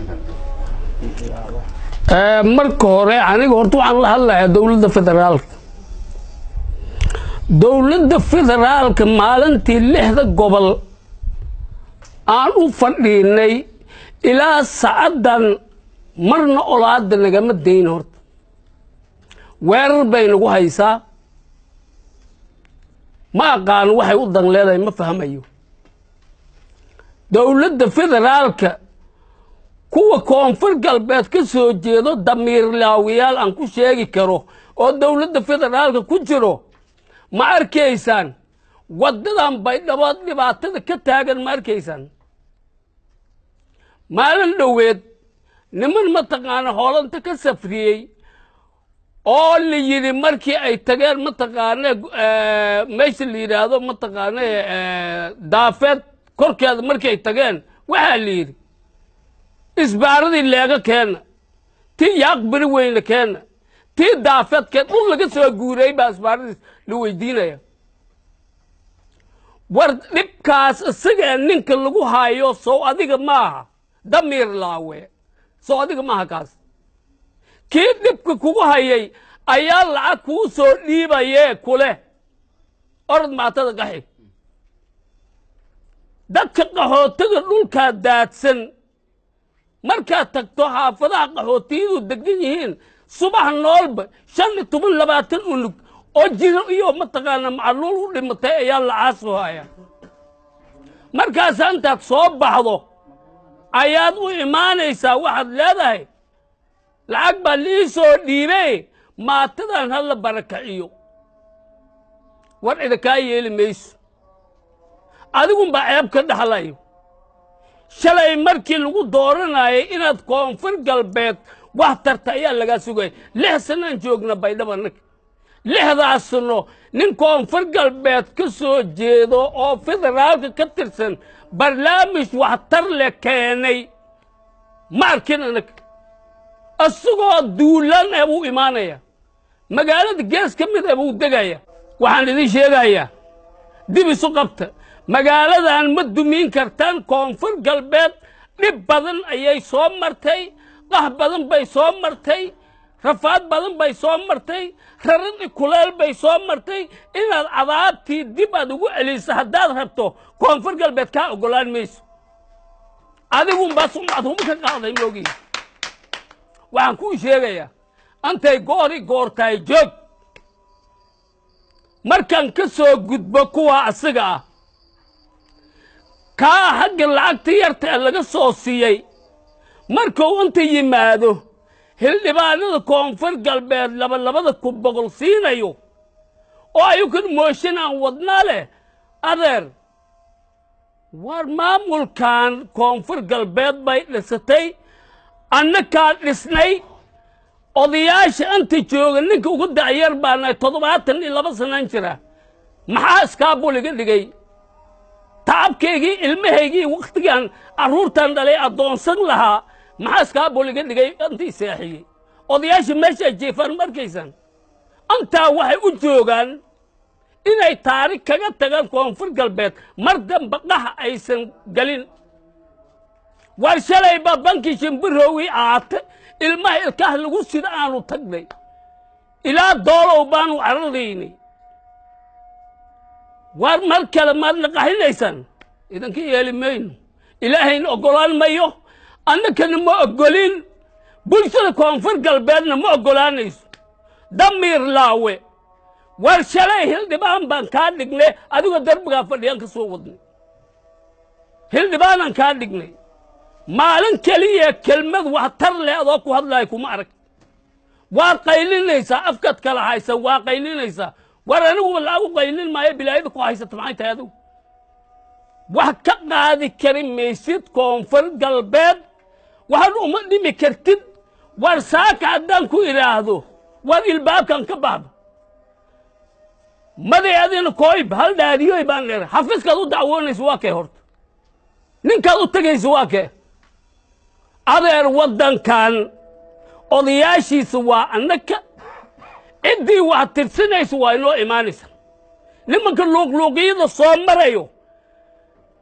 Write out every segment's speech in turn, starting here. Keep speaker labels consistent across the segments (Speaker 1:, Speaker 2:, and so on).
Speaker 1: marka hore aniga horta waxaan la hadlayaa dowladda federaalka dowladda federaalka maalintii lixda gobol aan u fadhiinay ilaa sacaddan marna olaada nagama dayn horta weerar bay nagu haysaa ma aqaano waxay u dan leedahay ma fahmayo dowladda federaalka kuwa koonfur galbeed ka soo jeedo damiirlaawiyaal aan ku sheegi karo oo dowladda federaalka ku jiro ma arkaysaan waddadan baydhabood dhibaatada ka taagan ma arkaysaan maalin dhoweed niman mataqaana hoolanta ka safriyey oo la yidhi markii ay tageen mataqaane meesha la yidhaahdo mataqaane daafeed korkeeda markii ay tageen waxaa la yidhi isbaaradii leega keena tii yaaqbiri weyne keena tii daafeed keen dhul laga soo guurayy baa isbaaradiis la weydiinaya war dhibkaas isagee ninka lagu hayo sow adiga maaha damiir laawe sow adiga maaha kaas kii dhibka kugu hayay ayaa lacag kuu soo dhiibayee kuleh orod maatada qaxi dadka qaxootiga dhulkaa daadsan markaad tagto xaafadaha qaxootiyadu degan yihiin subax noolba shan iyo toban labaatan unug oo jiro iyo mataqaana macluul u dhimatay ayaa lacaasoo haya markaasaa intaad soo baxdo ayaad u imaanaysaa waxaad leedahay lacag baa lii soo dhiibey maatadan hala barakaciyo war cida kaa yeeli mayso adigunbaa ceeb ka dhaxlayo shalay markii lagu dooranayay inaad koonfur galbeed wax tarta ayaa lagaa sugaya lix sanaan joogna baydhaba nag lixdaas sano nin koonfur galbeed ka soo jeedo oo federaalka ka tirsan barnaamij waxtar le keenay ma arkin anag isagoo duulan ee buu imaanaya magaalada gees ka mid ee buu degaya waxaan idin sheegayaa dib isu qabta magaaladan ma dumiin kartaan koonfur galbeed dhib badan ayay soo martay qax badan bay soo martay rafaad badan bay soo martay raradhi kuleel bay soo martay inaad cadaabtii dib aad ugu celiso haddaad rabto koonfur galbeed kaa oggolaan mayso adigunbaa sumcad huma ka qaaday moogiin waxaan kuu sheegayaa antay goori goortahay joog markaan ka soo gudbo kuwaa asiga ah kaa xagga lacagta yarta ee laga soo siiyey markuu inta yimaado hildhibaanada koonfur galbeed labalabada ku boqol siinayo oo ayukan mooshin aan wadnaa leh adeer war maamulkan koonfur galbeed bay dhisatay annakaa dhisnay odayaasha inta jooga ninka ugu dacyar baanahay toddobaatan iyo laba sanaan jira maxaa iskaabuliga dhigay tacabkaygii ilmahaygii wakhtigaan carruurtan dhalay addoonsan lahaa maxaa iskaabuliga dhigay intii seexiyey odayaasha meesha ay jeefaan ma arkaysaan intaa waxay u joogaan inay taarikh kaga tagaan koonfur galbeed mar damba qax aysan gelin war shalayba banki shimbirowii aate ilmaha ilkaha lagu sida aanu tagnay ilaa doolow baanu cararaynay war mar kale maad naqaxinaysaan idanka yeeli mayno ilaahayna oggolaan mayo annakana ma oggolin bulshada koonfur galbeedna ma oggolaanayso damiir laawe war shalay hildhibaan baan kaa dhignay adigoo darbigaa fadhiyaan ka soo wadnay hildhibaanaan kaa dhignay maalin keliya kelmad wax tar leh adoo ku hadlaaya kuma arag waad qaylinaysaa afkaad kala haysa waa qaylinaysaa war aniguba laagu qaylin maayo bilaayada ku haysata maxay tahay adigu wax ka qaadi kari maysid koonfur galbeed waxaad uma dhimi kartid war saaka haddaan ku idhaahdo war ilbaabkan ka baxdo maday adina kooyb hal dhaariyoy baan dheer xafiiskaad u dacwoonaysa waa kee horta ninkaad u tegaysa waa kee adeer waddankan odayaashiisa waa annaka ciddii wax tirsanaysa waa inoo imaanaysa nimanka luuqluuqiyada soo marayo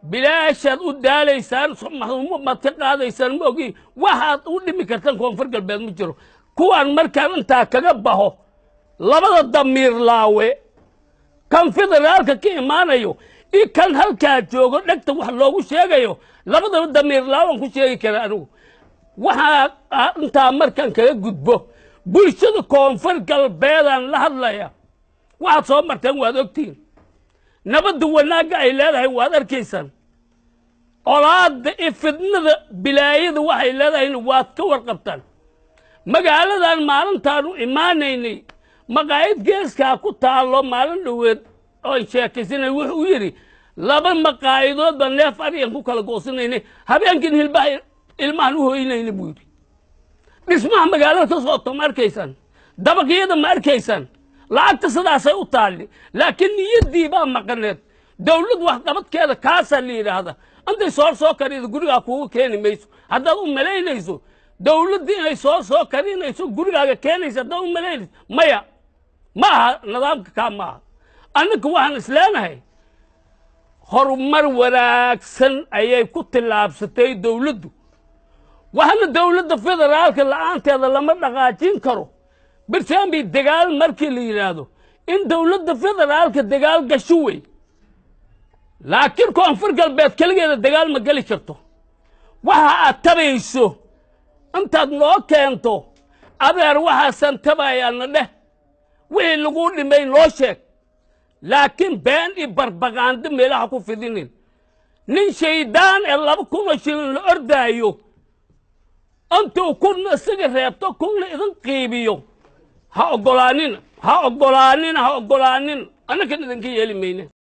Speaker 1: bilaashaad u daalaysaan maad ka qaadaysaan ma ogi waxaad u dhimi kartaan koonfur galbeed ma jiro kuwaan markaan intaa kaga baho labada damiir laawe kan federaalka ka imaanayo i kan halkaa joogo dhegta wax loogu sheegayo labadaba damiir laawan ku sheegi kara anigu waxaa intaa markaan kaga gudbo bulshada koonfur galbeedaan la hadlaya waxaad soo marteen waad ogtihiin nabadda wanaagga ay leedahay waad arkaysaan colaadda iyo fidnada bilaayada waxay leedahayna waad ka warqabtaan magaaladan maalintaanu imaanaynay maqaayad geeskaa ku taallo maalin dhoweed oon sheekaysanay wuxuu yidhi laba maqaayadood baa neef ariyan ku kala goosinaynay habeenkin hilbaha ilmahan u hoynayna buu yidhi dhismaha magaalada ka sooto ma arkaysaan dabaqyada ma arkaysaan lacagta sidaasay u taalli laakiin niyaddii baa maqaneed dawlad waxqabadkeeda kaasaa la yidhaahda intay soor soo karida gurigaa kuuga keeni mayso haddaad u malaynayso dawladdii inay soor soo karinayso gurigaaga keenaysa haddaad u malaynayso maya ma aha nidaamka kaa ma aha annaka waxaan isleenahay horumar wanaagsan ayay ku tillaabsatay dawladdu waxaana dawladda federaalka la'aanteeda lama dhaqaajin karo birtaanbi dagaal markii la yidhaahdo in dawladda federaalka dagaal gasho wey laakiin koonfur galbeed keligeeda dagaal ma geli karto waxa aad tabayso intaad noo keento adeer waxaasan tabayaana dheh wixii laguu dhimay noo sheeg laakiin been iyo barbaqaando meelaha ku fidinin nin shaydaan ee laba kunoo shilin la ordaayo intuu kunna isaga reebto kunna idin qiibiyo ha oggolaanina ha oggolaanina ha oggolaanina annakan idinka yeeli mayne